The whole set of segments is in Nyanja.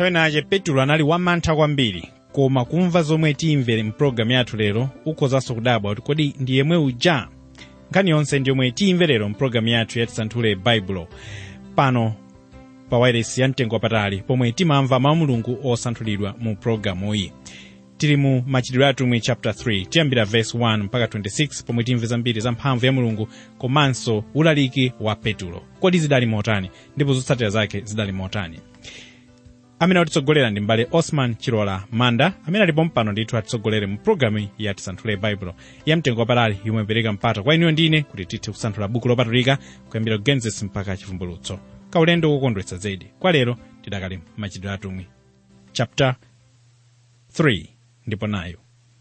nthawi nache petulo anali wamantha kwambiri koma kumva zomwe timvere mpulogalamu yathu lero ukhozanso kudabwa kuti kodi ndi yemwe uja nkhani yonse ndi yomwe timve lero mpulogalamu yathu yatisanthule baibulo pano pa wairesi ya mtengo wapatali pomwe timamva mawu mulungu osanthulidwa mu pulogalamu iyi tili mu machitidwe atumwi chapter 3 tiyambira verse 1 mpaka 26 pomwe timve zambiri za mphamvu ya mulungu komanso ulaliki wa petulo kodi zidali motani ndipo zotsatira zake zidali motani amene atitsogolera ndi mbale osman chilola manda amene alipo mpano ndithu atitsogolere mu pulogalamu ya tisanthule baibulo ya mtengo wapatali yomwe ipereka mpata kwa inuyo ndine kuti tithe kusanthula buku lopatulika kuyambira genesis mpaka chivumbulutso kaulendo kokondwetsa zedi kwa lero tidakali machitidwe atumwi chapter 3 ndipo nayo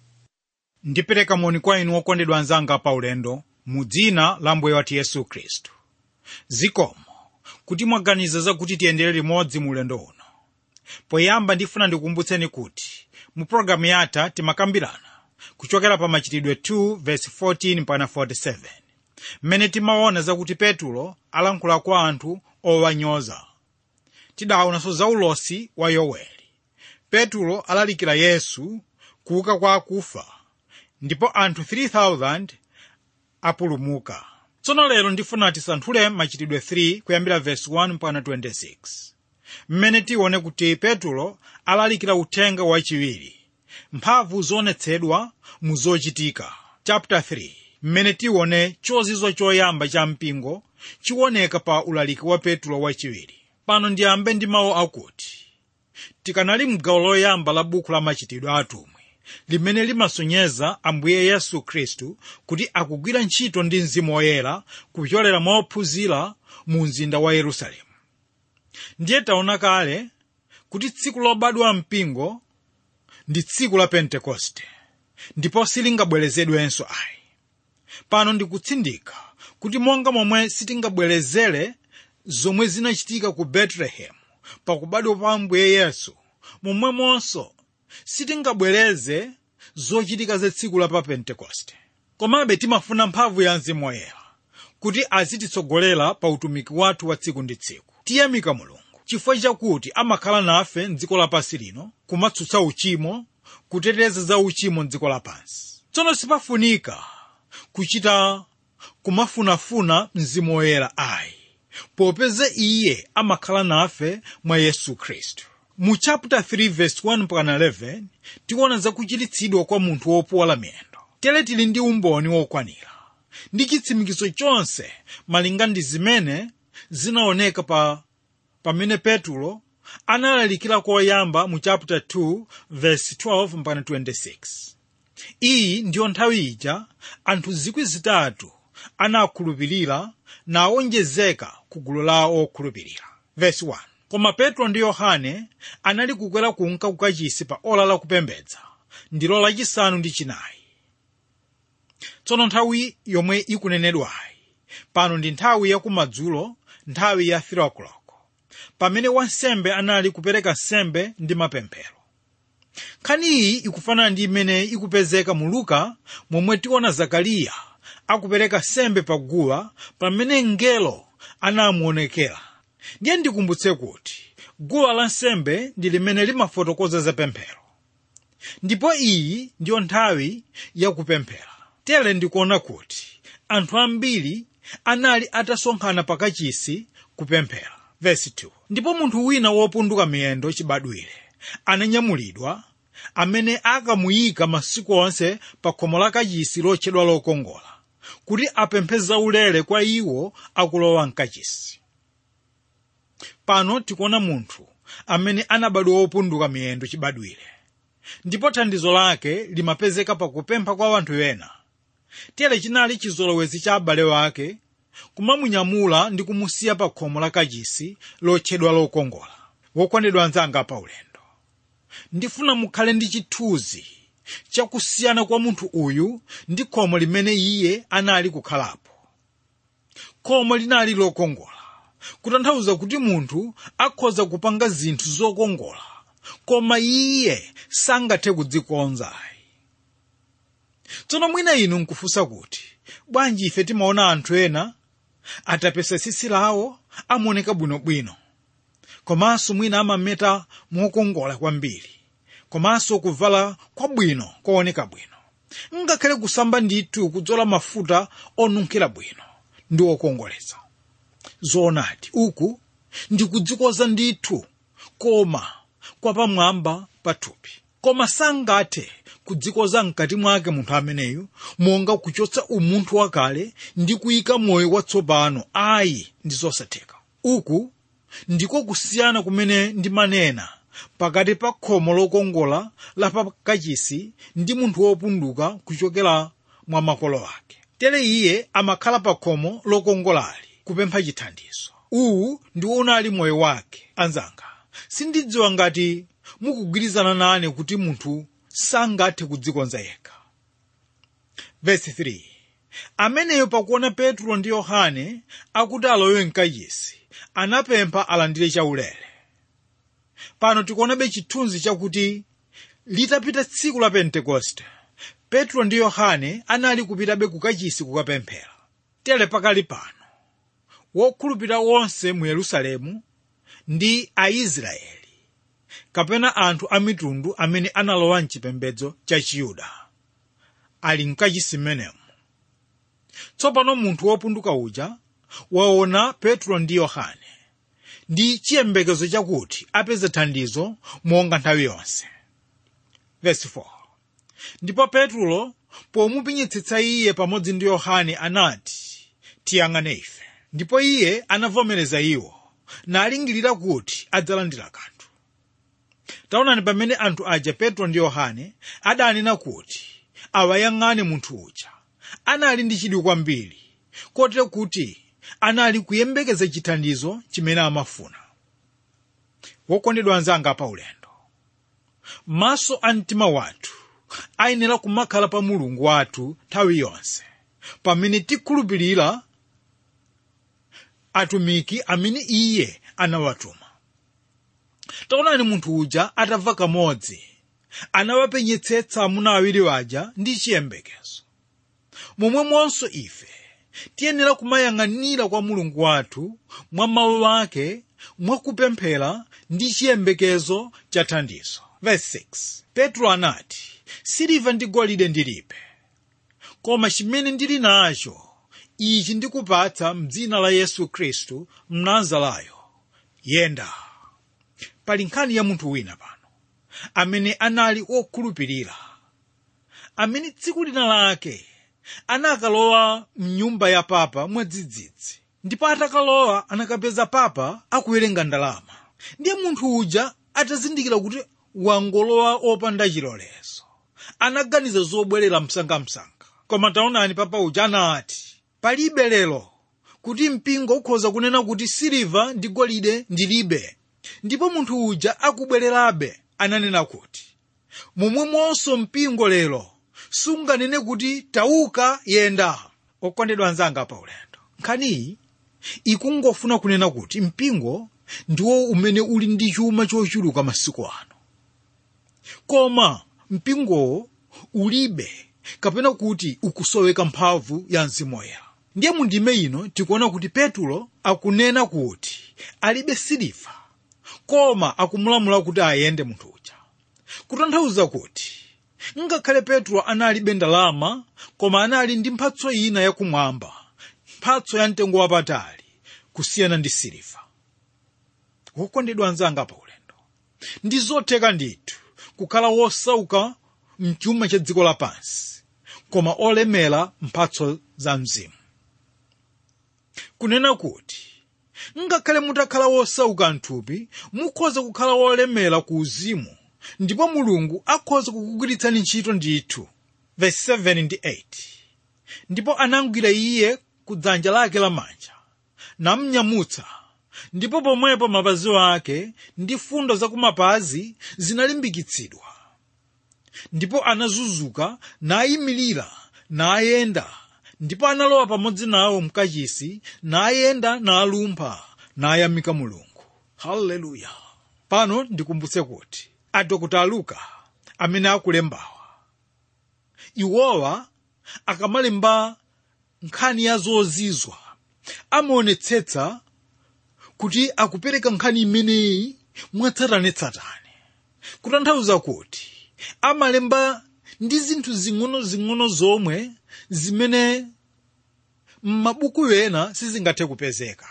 ndipereka moni kwa inu okondedwa anzanga pa ulendo mu dzina la mbuye wathu yesu khristu zikomo kuti mwaganiza zakuti tiyendere limodzi mu ulendo uno poyamba ndifuna ndikukumbutseni kuti mu pologalamu yatha timakambirana kuchokera pa machitidwe 2 verse 14 mpaka 47 mmene timaona zakuti petulo alankhula kwa anthu owanyoza tidaonanso za ulosi wa yoweli petulo alalikira yesu kuuka kwa akufa ndipo anthu 3000 apulumuka tsono lero ndifuna tisanthule machitidwe 3 kuyambira verse 1 mpaka 26 mmene tione kuti petulo alalikira uthenga wachiwiri mphamvu zoonetsedwa mu zochitika chapter 3 mmene tione chozizwa choyamba cha mpingo chiwoneka pa ulaliki wa petulo wachiwiri pano ndiyambe ndi mawu akuti tikanali mgawo loyamba la buku la machitidwe atumwi limene limasonyeza ambuye yesu khristu kuti akugwira ntchito ndi mzimu woyera kupyolera mwa ophunzira mu mzinda wa yerusalemu ndiye taona kale kuti tsiku lobadwa mpingo ndi tsiku la pentekoste ndipo silingabwerezedwenso ayi pano ndikutsindika kuti monga momwe sitingabwerezere zomwe zinachitika ku betelehemu pakubadwa pa ambuye yesu momwemonso sitingabwereze zochitika za tsiku la pa pentekoste komabe timafuna mphamvu ya mzimu woyera kuti azititsogolera pa utumiki wathu wa tsiku ndi tsiku tiyamika mulungu chifukwa chakuti amakhala nafe mdziko lapansi lino kumatsutsa uchimo kuteteza za uchimo mdziko lapansi tsono sipafunika kuchita kumafunafuna mzimu woyera ayi popeza iye amakhala nafe mwa yesu khristu mu chapter 3 verse 1 mpaka 11 tiona zakuchiritsidwa kwa munthu wopuwala miyendo tere tili ndi umboni wokwanira ndi chitsimikizo chonse malinga ndi zimene zinaoneka pa pamene petulo analalikira koyamba mu chapter 2 verse 12 mpaka 26 iyi ndiyo nthawi ija anthu zikwi zitatu anakhulupirira nawonjezeka ku gulu la okhulupirira verse 1 koma petro ndi yohane anali kukwera kunka kukachisi pa ola lakupembedza ndilo lachisanu ndi chinayi tsono nthawi yomwe ikunenedwayi pano ndi nthawi yakumadzulo nthawi ya 3 o'clock pamene wansembe anali kupereka nsembe ndi mapemphero nkhani iyi ikufanana ndi imene ikupezeka mu luka momwe tiona zakariya akupereka nsembe paguwa pamene mngelo anamuonekera ndiye ndikumbutse kuti guwa lansembe ndi limene limafotokoza za pemphero ndipo iyi ndiyo nthawi yakupemphera tere ndikuona kuti anthu ambiri anali atasonkhana pakachisi kupemphera Verse 2. ndipo munthu wina wopunduka miyendo chibadwire ananyamulidwa amene akamuyika masiku onse pa khomo la kachisi lotchedwa lokongola kuti apemphe zaulere kwa iwo akulowa mkachisi pano tikuona munthu amene anabadwa wopunduka miyendo chibadwire ndipo thandizo lake limapezeka pakupempha kwa anthu ena tere chinali chizolowezi cha abale wake kumamunyamula ndi kumusiya pa khomo la kachisi lotchedwa lokongola wokondedwa anzanga pa ulendo ndifuna mukhale ndi chithunzi chakusiyana kwa munthu uyu ndi khomo limene iye anali kukhalapo khomo linali lokongola kutanthauza kuti munthu akhoza kupanga zinthu zokongola koma iye sangathe kudzikonzayi tsono mwina inu nkufunsa kuti bwanji ife timaona anthu ena atapesa tsitsi lawo amaoneka bwinobwino komanso mwina amameta mokongola kwambiri komanso kuvala kwabwino kooneka bwino ngakhale kusamba ndithu kudzola mafuta onunkhira bwino ndi okongoletsa zoonadi uku ndikudzikoza ndithu koma kwapamwamba pathupi koma sangathe kudzikoza mkati mwake munthu ameneyu monga kuchotsa umunthu wakale ndi kuyika moyo watsopano ayi ndi zosatheka uku ndiko kusiyana kumene ndimanena pakati pa khomo lokongola la pakachisi ndi munthu wopunduka kuchokera mwa makolo ake tere iye amakhala pa khomo lokongolali kupempha chithandizo uwu ndiwo unali moyo wake anzanga sindidziwa ngati mukugwirizana nane kuti munthu sangathe kudzikonza yekha vesi 3 ameneyo pakuona petro ndi yohane akuti alowe mkachisi anapempha alandire chaulere pano tikuonabe chithunzi chakuti litapita tsiku la pentekoste petro ndi yohane anali kupitabe kukachisi kukapemphera tere pakali pano wokhulupirira wonse mu yerusalemu ndi aisraeli kapena anthu a mitundu amene analowa mchipembedzo cha chiyuda ali mkachisi mmenemu tsopano munthu wopunduka uja waona petro ndi yohane ndi chiyembekezo chakuti apeze thandizo monga nthawi yonse Verse 4. ndipo petro pomupinyitsitsa iye pamodzi ndi yohane anati tiyang'ane ife ndipo iye anavomereza iwo nalingirira kuti adzalandira kanthu taonani pamene anthu aja petro ndi yohane adanena kuti awayang'ane munthu uja anali ndi chidwi kwambiri kotero kuti anali kuyembekeza chithandizo chimene amafuna wokondedwa anzanga pa ulendo maso a mtima wathu ayenera kumakhala pa mulungu wathu nthawi yonse pamene tikhulupirira atumiki amene iye anawatuma taonani munthu uja atamva kamodzi anawapenyetsetsa amuna awiri waja ndi chiyembekezo momwemonso ife tiyenera kumayang'anira kwa mulungu wathu mwa mawu ake mwakupemphera ndi chiyembekezo cha thandizo Verse 6. petro anati siliva ndi golide ndilibe koma chimene ndili nacho ichi ndikupatsa mdzina la yesu khristu mnazarayo yenda pali nkhani ya munthu wina pano amene anali wokhulupirira amene tsiku lina lake anakalowa mnyumba ya papa mwadzidzidzi ndipo atakalowa anakapeza papa akuwerenga ndalama ndiye munthu uja atazindikira kuti wangolowa opanda chilolezo anaganiza zobwerera msangamsanga koma taonani papa uja anati palibe lero kuti mpingo ukhoza kunena kuti siliva ndi golide ndilibe ndipo munthu uja akubwererabe ananena kuti momwemonso mpingo lero sunganene kuti tauka yenda okondedwa anzanga pa ulendo nkhaniyi ikungofuna kunena kuti mpingo ndiwo umene uli ndi chuma chochuluka masiku ano koma mpingowo ulibe kapena kuti ukusoweka mphamvu ya mzimu woyera ndiye mundime ino tikuona kuti petulo akunena kuti alibe siliva koma akumulamula kuti ayende munthu uja kutanthauza kuti ngakhale petro analibe ndalama koma anali ndi mphatso ina yakumwamba mphatso ya mtengo wapatali kusiyana ndi siliva wokondedwa anzanga pa ulendo ndi zotheka ndithu kukhala wosauka mchuma cha dziko lapansi koma olemera mphatso za mzimu kunena kuti ngakhale mutakhala wosauka mthupi mukhoza kukhala wolemera ku uzimu ndipo mulungu akhoza kukugwiritsani ntchito ndithu verse 7 ndi 8 ndipo anamugwira iye ku dzanja lake lamanja namnyamutsa ndipo pomwepo mapazi ake ndi fundo zakumapazi zinalimbikitsidwa ndipo anazunzuka nayimirira nayenda ndipo analowa pamodzi nawo mkachisi nayenda nalumpha nayamika mulungu haleluya pano ndikumbutse kuti adokota luka amene akulembawa iwowa akamalemba nkhani ya zozizwa amaonetsetsa kuti akupereka nkhani imeneyi mwatsatanetsatane kutanthauza kuti amalemba ndi zinthu zing'ono-zing'ono zomwe zimene m'mabuku ena sizingathe kupezeka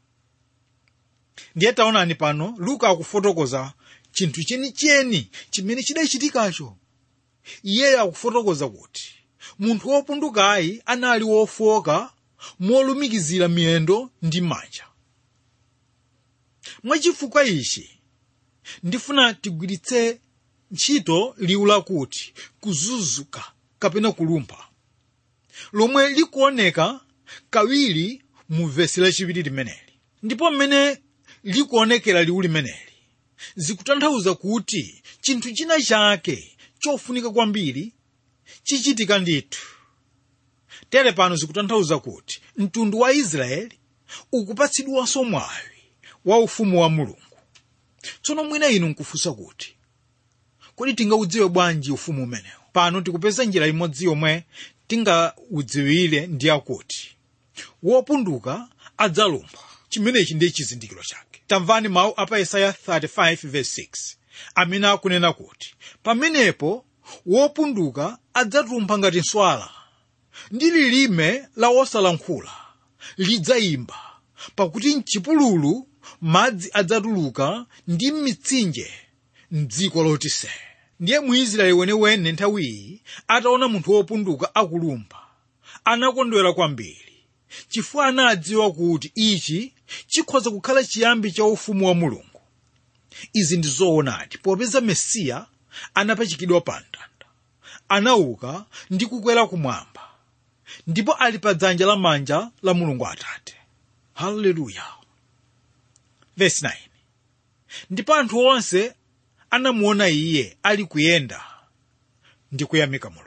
ndiye taonani pano luka akufotokoza chinthu chenicheni chimene chidachitikacho iyeyo akufotokoza kuti munthu wopundukayi anali wofoka molumikizira miyendo ndi manja mwachifukwa ichi ndifuna tigwiritse ntchito liwu lakuti kuzunzuka kapena kulumpha lomwe likuoneka kawiri mu vesi lachiwiri limeneli ndipo mmene likuonekera liwu limeneli zikutanthauza kuti chinthu china chake chofunika kwambiri chichitika ndithu tere pano zikutanthauza kuti mtundu wa israeli ukupatsidwanso mwayi wa ufumu wa mulungu tsono mwina inu nkufunsa kuti kodi tingaudziwe bwanji ufumu umenewu pano tikupeza njira imodzi yomwe tingaudziwire ndi yakuti wopunduka adzalumpha chimenechi ndiye chizindikiro chake tamvani mawu apa yesaya 35:6 amene akunena kuti pamenepo wopunduka adzatumpha ngati nswala ndi lilime la wosalankhula lidzayimba pakuti mchipululu madzi adzatuluka ndi m'mitsinje mdziko lotise ndiye muisraeli wenewene nthawiyi ataona munthu wopunduka akulumpha anakondwera kwambiri chifukwa anadziwa kuti ichi chikhoza kukhala chiyambi cha ufumu wa mulungu izi ndi zoonadi popeza mesiya anapachikidwa pa mtanda anauka ndi kukwera kumwamba ndipo ali pa dzanja lamanja la mulungu atate haleluya vesi 9 ndipo anthu onse anamuona iye ali kuyenda ndi kuyamika mulungu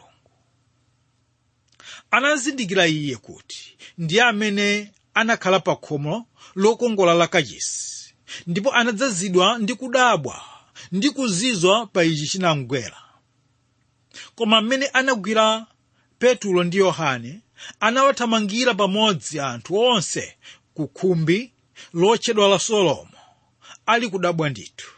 anazindikira iye kuti ndiye amene anakhala pa khomo lokongola la kachisi ndipo anadzazidwa ndi kudabwa ndi kuzizwa pa ichi chinamgwera koma mmene anagwira petulo ndi yohane anawathamangira pamodzi anthu onse ku khumbi lotchedwa la solomo ali kudabwa ndithu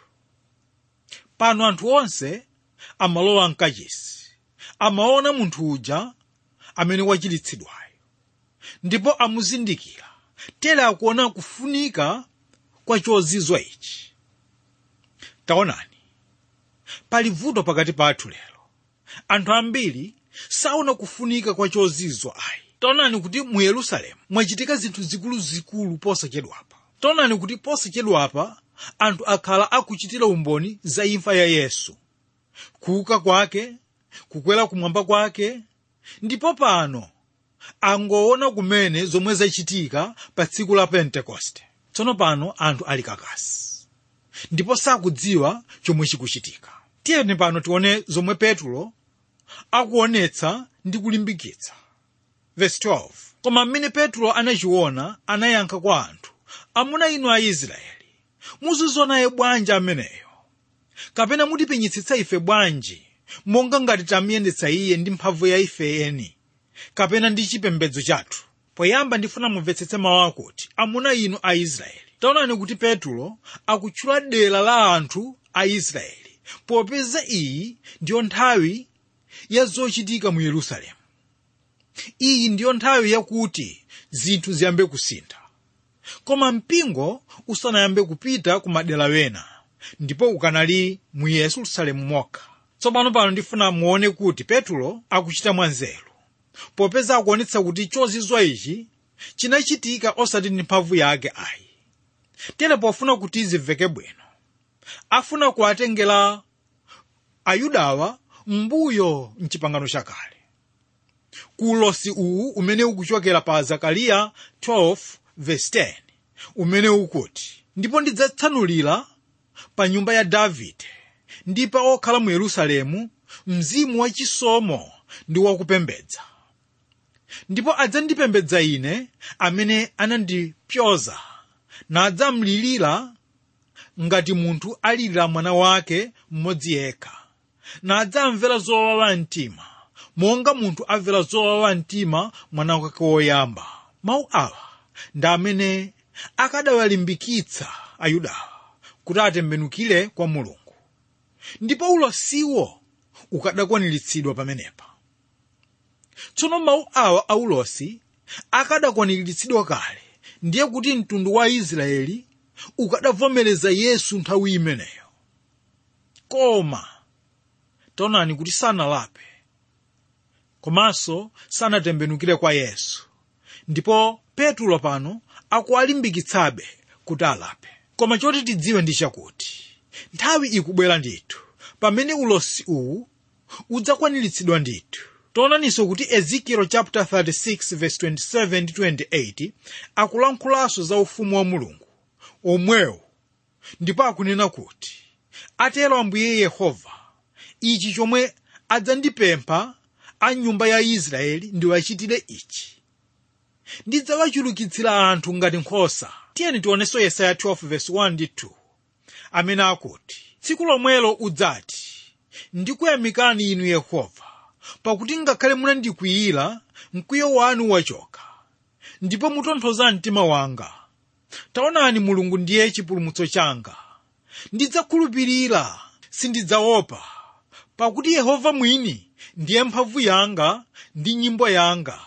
pano anthu onse amalowa mkachisi amaona munthu uja amene wachiritsidwayo ndipo amuzindikira tere akuona kufunika kwa chozizwa ichi taonani pali vuto pakati pathu lero anthu ambiri saona kufunika kwa chozizwa ayi taonani kuti mu yerusalemu mwachitika zinthu zikuluzikulu posachedwapa taonani kuti posachedwapa anthu akhala akuchitira umboni za imfa ya yesu kuuka kwake kukwera kumwamba kwake ndipo pano angoona kumene zomwe zachitika pa tsiku la pentekoste tsono pano anthu ali kakasi ndipo sakudziwa chomwe chikuchitika tiyeni pano tione zomwe petulo akuonetsa ndi kulimbikitsa Verse 12. koma mmene petulo anachiona anayankha kwa anthu amuna inu aisraeli muzizona bwanji ameneyo kapena mutipenyetsetsa ife bwanji monga ngati tamuyendetsa iye ndi mphamvu ya ife eni kapena ndi chipembedzo chathu poyamba ndifuna mumvetsetse mawu akuti amuna inu aisraeli taonani kuti petulo akutchula dera la anthu a israeli popeza iyi ndiyo nthawi ya zochitika mu yerusalemu iyi ndiyo nthawi yakuti zinthu ziyambe kusintha koma mpingo usanayambe kupita ku madera wena ndipo ukanali mu yerusalemu mokha tsopano pano ndifuna muone kuti petulo akuchita mwanzeru popeza akuonetsa kuti chozizwa ichi chinachitika osati ndi mphamvu yake ayi tere pofuna kuti zimveke bwino afuna kuwatengera ayudawa mbuyo mchipangano chakale ku ulosi uwu umene ukuchokera pa zakariya 12:10 umene ukuti ndipo ndidzatsanulira pa nyumba ya davide ndi pa okhala mu yerusalemu mzimu wachisomo ndi wakupembedza ndipo adzandipembedza ine amene anandipyoza nadzamlilira ngati munthu alirira mwana wake mmodzi yekha nadzamvera zowawa mtima monga munthu amvera zowawa mtima mwana wake woyamba mawu awa ndi amene akadawalimbikitsa ayudawa kuti atembenukire kwa mulungu ndipo ulosiwo ukadakwaniritsidwa pamenepa tsono mawu awa a ulosi akadakwaniritsidwa kale ndiye kuti mtundu wa israeli ukadavomereza yesu nthawi imeneyo koma taonani kuti sanalape komanso sanatembenukire kwa yesu ndipo petulo pano akuwalimbikitsabe kuti alape koma choti tidziwe ndi chakuti nthawi ikubwera ndithu pamene ulosi uwu udzakwaniritsidwa ndithu taonaninso kuti ezekiel chapter 36 verse 27 ndi 28 akulankhulanso za ufumu wa mulungu omwewo ndipo akunena kuti atero ambuye yehova ichi chomwe adzandipempha a nyumba ya israeli ndiwachitire ichi ndidzawachulukitsira anthu ngati nkhosa tiyeni tionenso yesaya 12 verse 1 ndi 2 amene akuti tsiku lomwelo udzati ndikuyamikani inu yehova pakuti ngakhale munandikwiyira mkwiyo wanu wachoka ndipo mutonthoza mtima wanga taonani mulungu ndiye chipulumutso changa ndidzakhulupirira sindidzaopa pakuti yehova mwini ndiye mphamvu yanga ndi nyimbo yanga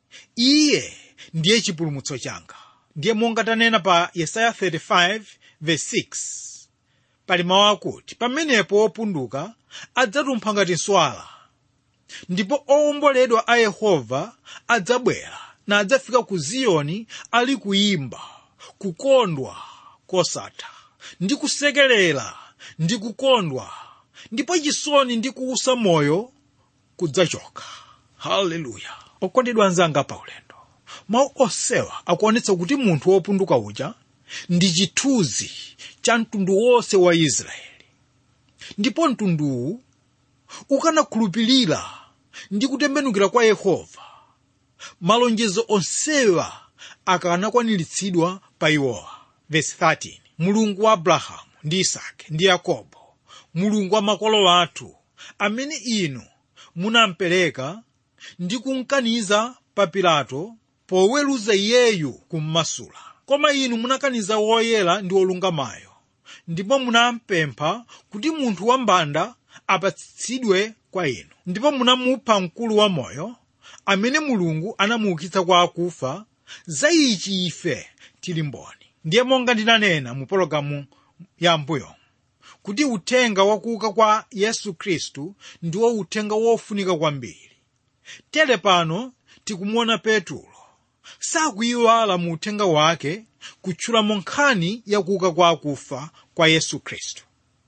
iye ndiye chipulumutso changa ndiye monga tanena pa yesaya 35 verse 6 pali mawu akuti pamenepo opunduka adzatumpha ngati nswala ndipo owomboledwa a yehova adzabwera na adzafika ku ziyoni ali kuyimba kukondwa kosatha ndi kusekerera ndi kukondwa ndipo chisoni ndi kuusa moyo kudzachoka haleluya okondedwa anzanga paulendo mawu osewa akuonetsa kuti munthu wopunduka uja ndi chithunzi cha mtundu wonse wa israeli ndipo mtunduwu ukanakhulupirira ndi kutembenukira kwa yehova malonjezo onsewa akanakwaniritsidwa pa iwowa verse 13 mulungu wa abrahamu ndi isake ndi yakobo mulungu wa makolo athu amene inu munampereka ndi kumkaniza pa pilato poweruza iyeyu kummasula koma inu munakaniza woyera ndi wolungamayo ndipo munampempha kuti munthu wambanda apatsidwe kwa inu ndipo munamupha mkulu wa moyo amene mulungu anamuukitsa kwa akufa za ichi ife tili mboni ndiye monga ndinanena mu pologalamu ya mbuyo kuti uthenga wakuuka kwa yesu khristu ndiwo uthenga wofunika kwambiri tere pano tikumuona petulo sakuyiwala mu uthenga wake kutchulamo nkhani yakuuka kwa akufa kwa yesu khristu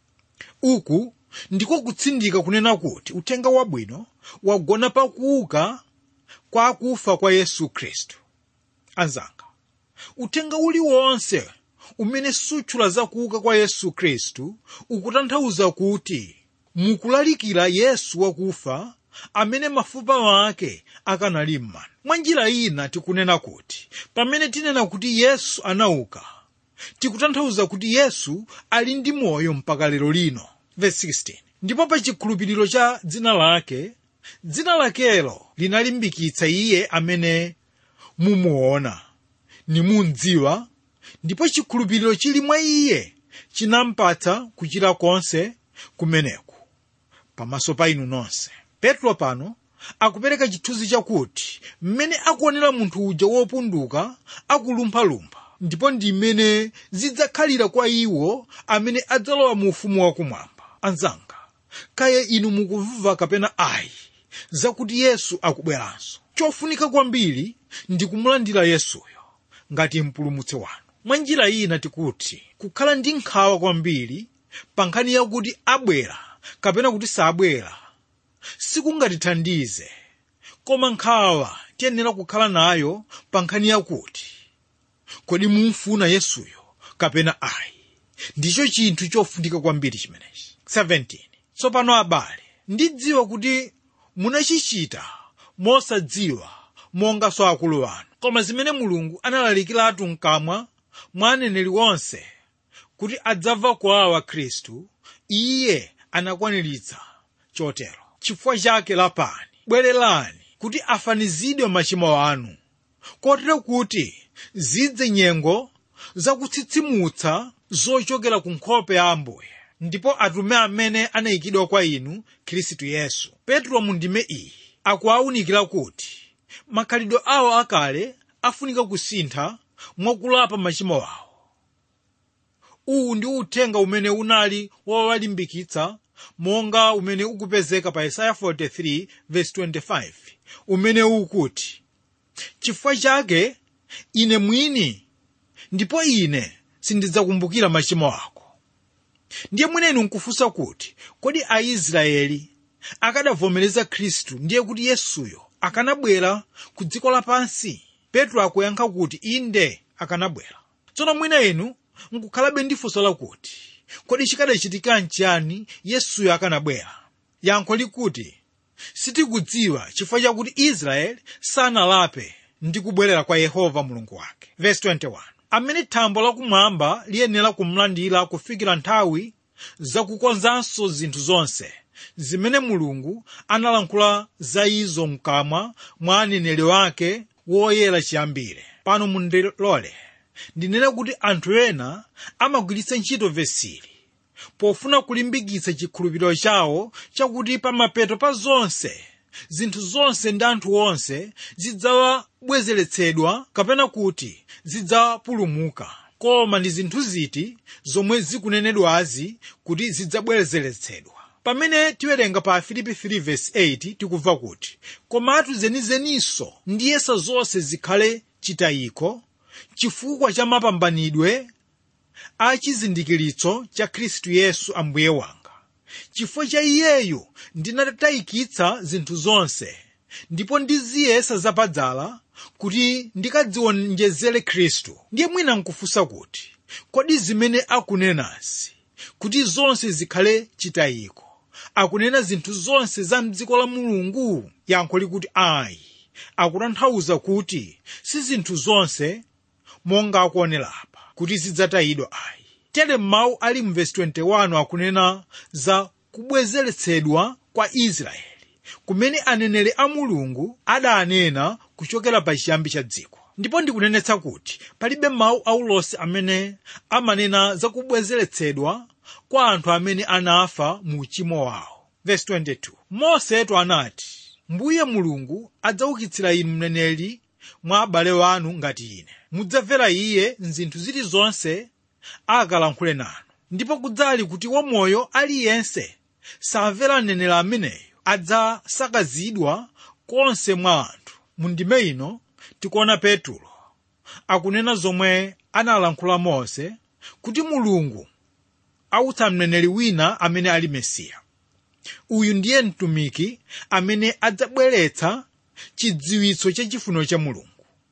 uku ndiko kutsindika kunena kuti uthenga wabwino wagona pakuuka kwa akufa kwa yesu khristu anzanga uthenga uliwonse umene sutchula zakuuka kwa yesu khristu ukutanthauza kuti mukulalikira yesu wakufa amene mafupa ake akanali m'manda mwa njira ina tikunena kuti pamene tinena kuti yesu anauka tikutanthauza kuti yesu ali ndi moyo mpaka lero lino Verse 16. ndipo pa chikhulupiriro cha dzina lake dzina lakelo linalimbikitsa iye amene mumuona nimundziwa ndipo chikhulupiriro chili mwa iye chinampatsa kuchira konse kumeneku pamaso pa inu nonse petro pano akupereka chithunzi chakuti mmene akuonera munthu uja wopunduka akulumphalumpha ndipo ndi mmene zidzakhalira kwa iwo amene adzalowa mu ufumu wakumwamba anzanga kaya inu mukumva kapena ayi zakuti yesu akubweranso chofunika kwambiri ndi kumulandira yesuyo ngati mpulumutsi wanu mwa njira ina tikuti kukhala ndi nkhawa kwambiri pa nkhani yakuti abwera kapena kuti sabwera sikungatithandize koma nkhawa tiyenera kukhala nayo pa nkhani yakuti kodi mumfuna yesuyo kapena ayi ndicho chinthu chofunika kwambiri chimenechi 17 tsopano abale ndidziwa kuti munachichita mosadziwa monganso akulu anu koma zimene mulungu analalikiratu mkamwa mwa aneneri onse kuti adzamva kuwawa khristu iye anakwaniritsa chotero chifukwa chake lapani bwererani kuti afanizidwe machimo anu kotero kuti zidze nyengo zakutsitsimutsa zochokera ku nkhope ya ambuye ndipo atume amene anayikidwa kwa inu khristu yesu petro mu ndime iyi akuwawunikira kuti makhalidwe awo akale afunika kusintha mwakulapa machimo awo uwu ndi uthenga umene unali wowalimbikitsa monga umene ukupezeka pa isaya 43 verse 25 umene ukuti chifukwa chake ine mwini ndipo ine sindidzakumbukira machimo ako ndiye mwinenu nkufunsa kuti kodi aisraeli akadavomereza khristu ndiye kuti yesuyo akanabwera ku dziko lapansi petro akuyankha kuti inde akanabwera tsono mwina inu nkukhalabe ndi funso lakuti kodi chikadachitika nchiyani yesuyo akanabwera yankho likuti sitikudziwa chifukwa chakuti israeli sanalape ndi kubwerera kwa yehova mulungu wake Verse 21 amene thambo lakumwamba liyenera kumlandira kufikira nthawi zakukonzanso zinthu zonse zimene mulungu analankhula za izo mkamwa mwa aneneri wake woyera chiyambire pano mundilole ndinene kuti anthu ena amagwiritsa ntchito vesili pofuna kulimbikitsa chikhulupiriro chawo chakuti pamapeto pa zonse zinthu zonse ndi anthu onse zidzawabwezeretsedwa kapena kuti zidzapulumuka koma ndi zinthu ziti zomwe zikunenedwazi kuti zidzabwezeretsedwa pamene tiwerenga pa filipi 3:8 tikumva kuti komatu zenizeninso ndiyesa zonse zikhale chitayiko chifukwa cha mapambanidwe a chizindikiritso cha khristu yesu ambuye wanga chifukwa cha iyeyu ndinatayikitsa zinthu zonse ndipo ndiziyesa zapadzala kuti ndikadziwonjezere khristu ndiye mwina nkufunsa kuti kodi zimene akunenazi kuti zonse zikhale chitayiko akunena zinthu zonse za mdziko la mulungu yankho likuti ayi akutanthauza kuti si zinthu zonse monga akuonera apa kuti zidzatayidwa ayi tere mawu ali mu vesi 21 akunena za kubwezeretsedwa kwa israeli kumene aneneri a mulungu adanena kuchokera pa chiyambi cha dziko ndipo ndikunenetsa kuti palibe mawu aulosi amene amanena za kubwezeretsedwa kwa anthu amene anafa mu uchimo wawo Verse 22 mosetu anati mbuye mulungu adzaukitsira inu mneneri mwa abale wanu ngati ine mudzamvera iye mzinthu zilizonse akalankhule nanu ndipo kudzali kuti wamoyo aliyense samvera mneneri ameneyo adzasakazidwa konse mwa anthu mu ndime ino tikuona petulo akunena zomwe analankhula mose kuti mulungu autsa mneneri wina amene ali mesiya uyu ndiye mtumiki amene adzabweretsa chidziwitso cha chifuniro cha mulungu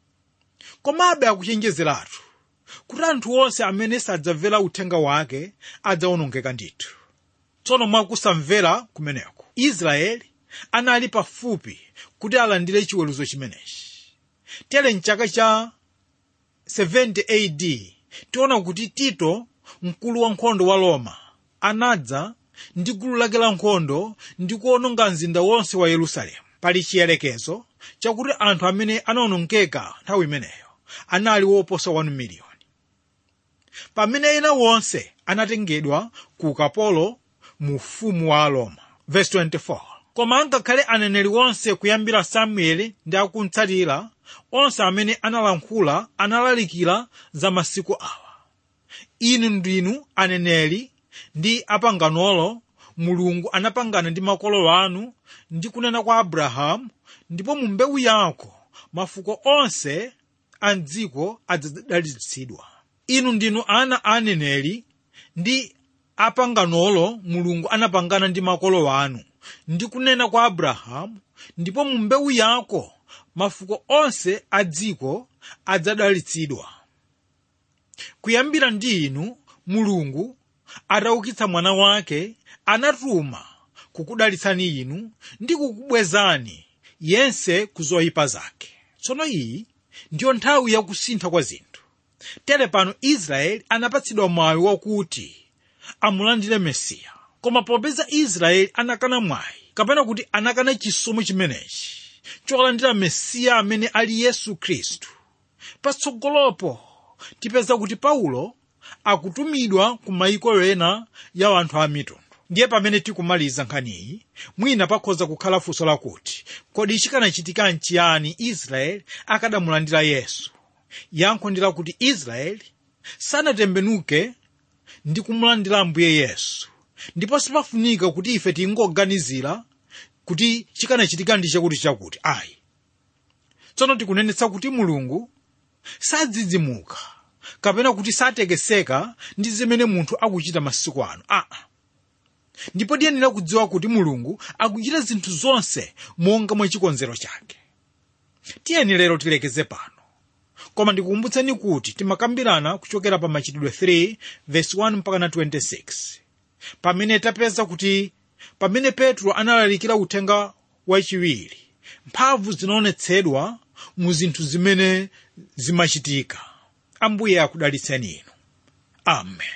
komabe akuchenjezeratu kuti anthu onse amene sadzamvera uthenga wake adzawonongeka ndithu tsono mwakusamvera kumeneko israeli anali pafupi kuti alandire chiweruzo chimenechi tere mchaka cha 70 AD tiona kuti tito mkulu wa nkhondo wa roma anadza ndi gulu lake la nkhondo ndi kuwononga mzinda wonse wa yerusalemu pali chiyelekezo chakuti anthu amene anawonongeka nthawi imeneyo anali woposa 1 miliyoni pamene ena wonse anatengedwa ku ukapolo mu ufumu wa roma Verse 24 koma angakhale aneneri onse kuyambira samueli ndi akumtsatira onse amene analankhula analalikira za masiku awa inu ndinu aneneri ndi apanganolo mulungu anapangana ndi makolo anu ndi kunena kwa abrahamu ndipo mu mbewu yako mafuko onse a dziko adzadalitsidwa inu ndinu ana a aneneri ndi apanganolo mulungu anapangana ndi makolo anu ndi kunena kwa abrahamu ndipo mu mbewu yako mafuko onse a dziko adzadalitsidwa kuyambira ndi inu mulungu ataukitsa mwana wake anatuma kukudalitsani inu ndi kukubwezani yense ku zoyipa zake tsono iyi ndiyo nthawi yakusintha kwa zinthu tere pano israeli anapatsidwa mwayi wakuti amulandire mesiya koma popeza israeli anakana mwayi kapena kuti anakana chisomo chimenechi cholandira mesiya amene ali yesu khristu patsogolopo tipeza kuti paulo akutumidwa ku mayiko ena ya anthu a mitundu ndiye pamene tikumaliza nkhaniyi mwina pakhoza kukhala funso lakuti kodi chikanachitika nchiyani israeli akadamulandira yesu yankho ndi lakuti israeli sanatembenuke ndi kumulandira ambuye yesu ndipo sipafunika kuti ife tingoganizira kuti chikanachitika ndi chakuti chakuti ayi tsono tikunenetsa kuti mulungu sadzidzimuka kapena kuti satekeseka ndi zimene munthu akuchita masiku ano aa ndipo tiyenera kudziwa kuti mulungu akuchita zinthu zonse monga mwa chikonzero chake tiyeni lero tilekeze pano koma ndikukumbutseni kuti timakambirana kuchokera pa machitidwe 3 verse 1 mpaka na 26 pamene tapeza kuti pamene petro analalikira uthenga wachiwiri mphamvu zinaonetsedwa mu zinthu zimene zimachitika ambuye akudalitseni inu amen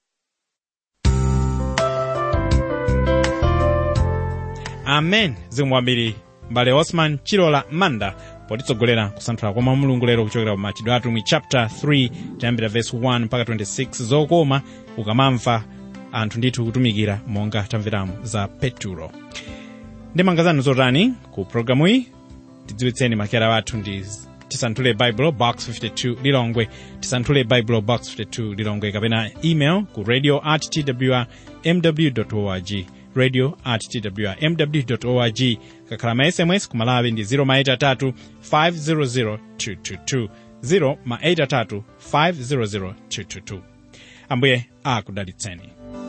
amen zikomo kwambiri mbale osman chilola manda potitsogolera kusanthula kwa mawu a mulungu lero kuchokera pa machitidwe atumwi chapter 3 tiyambira verse 1 mpaka 26 zokoma ukamamva anthu ndithu kutumikira monga tamveramo za peturo ndemanga zanu zotani ku programuyi tidziwitseni makera wathu ndi tisanthule bible box 52 lilongwe tisanthule bible box 52 lilongwe kapena email ku radio at twr mw org radio at twr mw org kakhala ma sms ku malawi ndi 0 maita 3 500 222 0 maita 3 500 222 ambuye akudalitseni